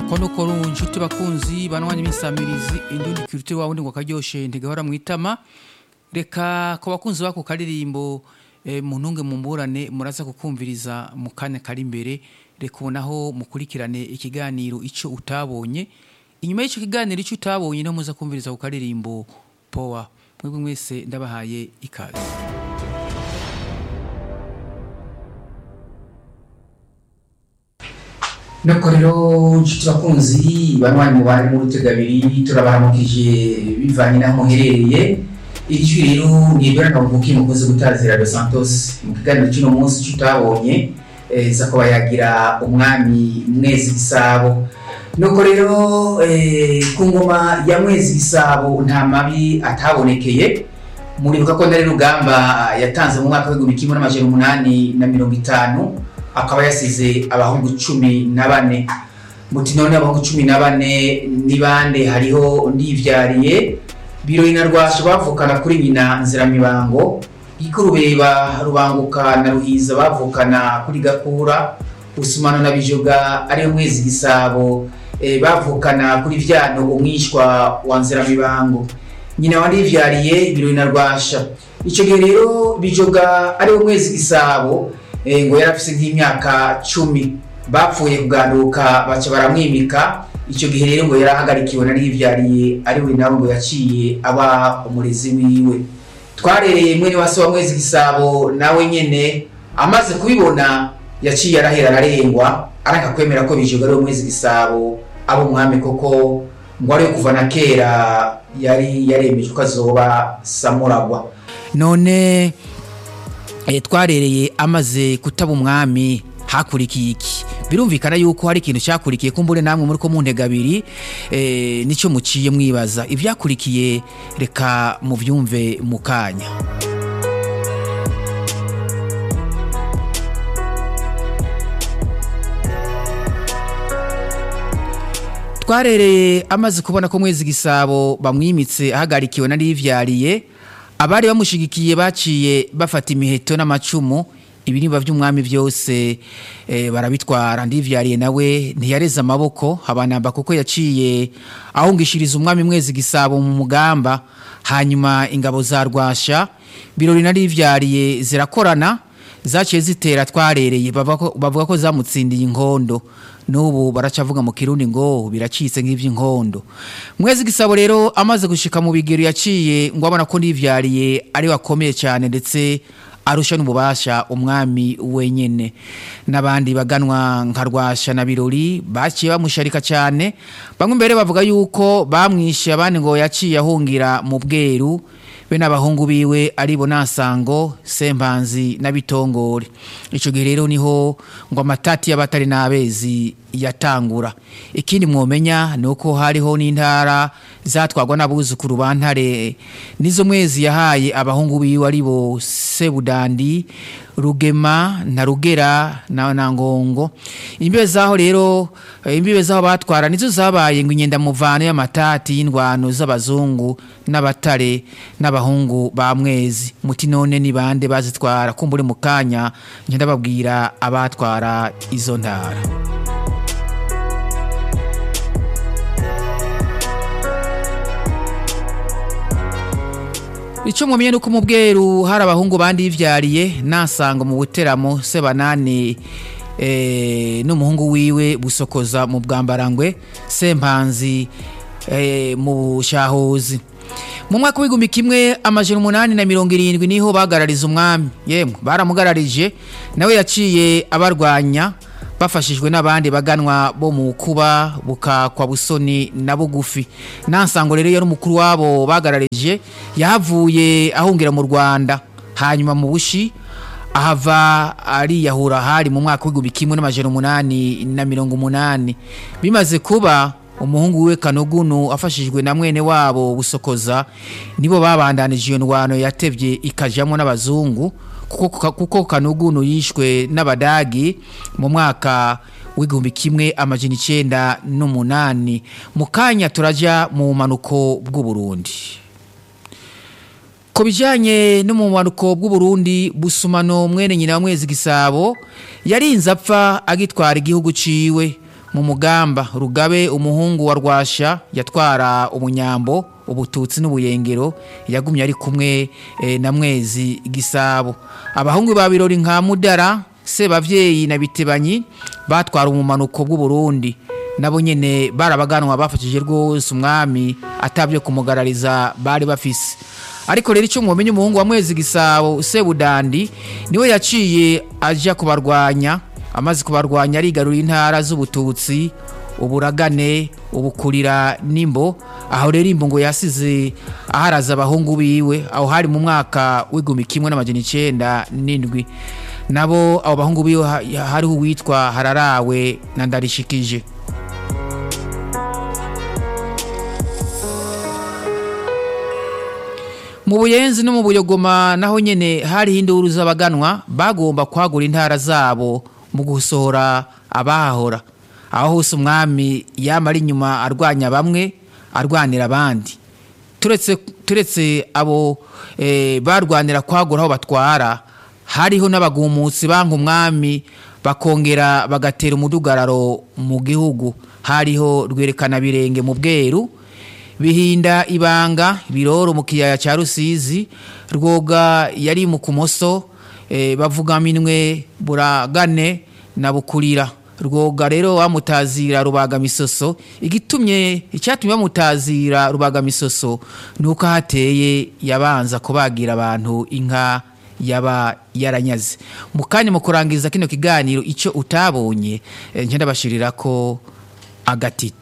kono kono nshuti bakunzi banwanya imisamirizi indundi kirute wawe ngo karyoshe ntigahora mwitama reka ku bakunzi bako karirimbo eh, muntunge mumburane muraza kukumviriza mu kanya kari imbere reka ubonaho mukurikirane ikiganiro ico utabonye inyuma y'ico kiganiro ico utabonye no muza kumviriza ku karirimbo power mwebwe mwese ndabahaye ikaze nuko rero nshuti bakunzi banwanya mubare mu rutegabiri turabaramukije bivanye n'aho muherereye ijwi rero ni ibyo navukiye mukozi gutazira Dos Santos mu kiganiro cy'uno munsi cy'utabonye eh, za kuba yagira umwami mwezi gisabo nuko rero eh, ku ngoma ya mwezi gisabo nta mabi atabonekeye muribuka ko ndari rugamba yatanze mu mwaka w'igihumbi kimwe n'amajana umunani na mirongo itanu akaba yasize abahungu cumi na bane muti none abahungu cumi na bane ni bande hariho ndivyariye birori na rwasha bavukana kuri nyina nziramibango ikurubeba rubanguka na ruhiza bavukana kuri gakura usumano na bijoga ariyo mwezi gisabo eh, bavukana kuri vyano umwishwa wa nziramibango nyina wa ndivyariye ibirori na rwasha ico gihe rero bijoga ariwo mwezi gisabo eh, ngo yari afise nk'imyaka cumi bapfuye kuganduka baca baramwimika icyo gihe rero ngo yari ahagarikiwe na rivyariye ari we nawe ngo yaciye aba umurezi wiwe twarereye mwene wa se wa mwezi gisabo nawe nyene amaze kubibona yaciye arahera ararengwa aranga kwemera ko bijoga ari we mwezi gisabo aba umwami koko ngo ariwe kuva na kera yari yaremeje ko azoba samuragwa none eh, twarereye amaze kutaba umwami hakurikiye iki birumvikana yuko hari ikintu cyakurikiye kumbure namwe muri ko mu ntega abiri eh, nicyo muciye mwibaza ivyakurikiye reka muvyumve mu kanya twarereye amaze kubona ko mwezi gisabo bamwimitse ahagarikiwe na rivyariye abari bamushigikiye baciye bafata imiheto n'amacumu ibiriba by'umwami byose eh, barabitwara ndivyariye nawe ntiyareze amaboko habanamba kuko yaciye ahungishiriza umwami mwezi gisabo mu mugamba hanyuma ingabo za rwasha birori na rivyariye zirakorana zaciye zitera twarereye bavuga ko- bavuga ko zamutsindiye inkondo n'ubu baracavuga mu kirundi ngo biracitse nk'ivy'inkondo mwezi gisabo rero amaze gushika mu bigero yaciye ngo abona ko ndivyariye ari wakomeye cyane ndetse arusha n'ububasha umwami wenyene n'abandi baganwa nka rwasha na birori baciye bamusharika cyane bamwe mbere bavuga yuko bamwishe abandi ngo yaciye ahungira mu bweru be n'abahungu biwe aribo nasango sempanzi na bitongore ico gihe rero niho ngo amatati y'abatari n'abezi yatangura ikindi mwomenya ni uko hariho n'intara zatwagwa n'abuzukuru ba ntare nizo mwezi yahaye abahungu biwe aribo sebudandi rugema na rugera na, na ngongo imbibe zaho rero eh, imbibe zaho batwara nizo zabaye ngo inyenda muvano y'amatati y'indwano z'abazungu n'abatare n'abahungu ba mwezi muti none ni bande bazitwara kumbure mu kanya ngenda babwira abatwara izo ntara Ico mwamenye nuko mu bweru hari abahungu bandi yivyariye nasanga mu buteramo sebanani eh, n'umuhungu wiwe busokoza mu bwambarangwe sempanzi eh, mu bushahuzi mu mwaka w'igihumbi kimwe amajana umunani na mirongo irindwi niho bagarariza umwami yemwe baramugararije nawe yaciye abarwanya bafashijwe n'abandi baganwa bo mu kuba bukakwa busoni na bugufi nansango rero yari umukuru wabo bagararije yahavuye ahungira mu rwanda hanyuma mu bushi ahava ariyahura hari mu mwaka w'igihumbi kimwe n'amajana umunani na mirongo umunani bimaze kuba umuhungu we kanugunu afashijwe na mwene wabo busokoza nibo babandanije iyo ndwano yatevye ikajamwo n'abazungu kuko, kuko kanugunu yishwe n'abadagi mu mwaka w'igihumbi kimwe amajana icenda n'umunani mu kanya turaja mu manuko bw'uburundi ku bijyanye n'umumanuko bw'uburundi busumano mwene nyina wa mwezi gisabo yarinze apfa agitwara igihugu ciwe mu mugamba rugabe umuhungu wa rwasha yatwara umunyambo ubututsi n'ubuyengero yagumye ari kumwe eh, na mwezi gisabo abahungu ba birori nka mudara sebavyeyi na bitebanyi batwara umumanuko bw'uburundi nabo nyene barabaganwa bafashije rwose umwami atabyo kumugarariza bari bafise ariko rero icyo mwomenye umuhungu wa mwezi gisabo sebudandi niwe yaciye aja kubarwanya amaze kubarwanya arigarurira intara z'ubututsi uburagane ubukurira nimbo aho rero imbo ngo yasize aharaza abahungu biwe aho hari mu mwaka w'igihumbi kimwe n'amajana icenda n'indwi nabo abo bahungu biwe ha- hariho uwitwa hararawe na ndarishikije mu buyenzi no mu buyogoma naho nyene hariho induru z'abaganwa bagomba kwagura intara zabo mu gusohora abahahora aho hose umwami yama ari inyuma arwanya bamwe arwanira abandi turetse turetse abo eh, barwanira kwagura aho batwara hariho n'abagumutsi banka umwami bakongera bagatera umudugararo mu gihugu hariho rwerekana birenge mu bweru bihinda ibanga biroro mu kiyaya cya rusizi rwoga yari mu kumoso eh, bavuga minwe buragane na bukurira rwoga rero bamutazira rubaga misoso igitumye icyatumye bamutazira rubaga misoso nuko hateye yabanza kubagira abantu inka yaba yaranyaze mu kanya mu kurangiza kino kiganiro icyo utabonye eh, nje ndabashirira ko agatiti